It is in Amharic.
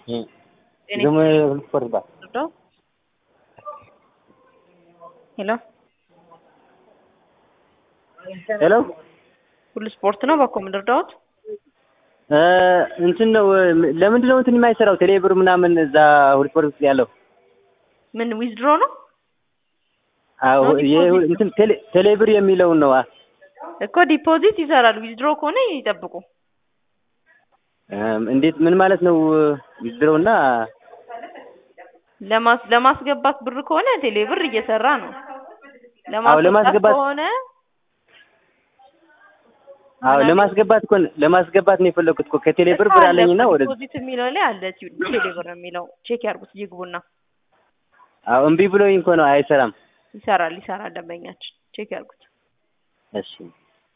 ደግሞ ስፖርት ባር ሄሎ ሄሎ ሁሉ ስፖርት ነው። በኮ ምድርዳዎት እንትን ነው። ለምንድን ነው እንትን የማይሰራው ቴሌብር ምናምን እዛ ሁሉ ስፖርት ውስጥ ያለው ምን ዊዝድሮ ነው አዎ እንትን ቴሌብር የሚለውን ነው እኮ ዲፖዚት ይሰራል። ዊዝድሮ ከሆነ ይጠብቁ። እንዴት ምን ማለት ነው? ዊዝድሮ እና ለማስ ለማስገባት ብር ከሆነ ቴሌብር እየሰራ ነው። አዎ ለማስገባት ከሆነ አዎ ለማስገባት እኮ ለማስገባት ነው የፈለኩት እኮ ከቴሌብር ብር አለኝና ወደ ዲፖዚት የሚለው ላይ አለ ቴሌብር የሚለው ቼክ ያርጉት ይግቡና። አዎ እምቢ ብሎኝ እኮ ነው አይሰራም። ይሰራል ይሰራል። ደንበኛችን ቼክ ያርጉት። እሺ